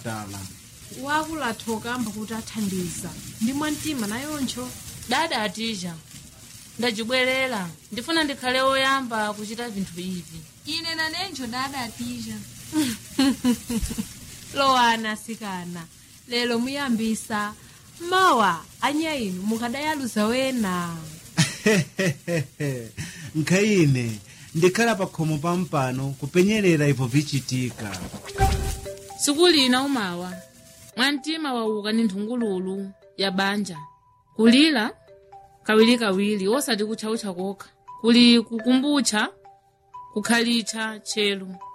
chipatala wakulathoka amba kuti athandiza ndi mwamtima nayoncho dada atija ndacibwerera ndifuna ndikhale woyamba kuchita vinthu ivi ine nanenjo dada atija lowana asikana lero muyambisa mawa anya inu mukadayaluza wena nkhayine ndikhala pa khomo pampano kupenyerera ipo vichitika siku lina umawa mwamtima wauka ni nthungululu ya banja kulira kawirikawiri osati kutchautcha kokha kuli kukumbutcha kukhalitcha tchelu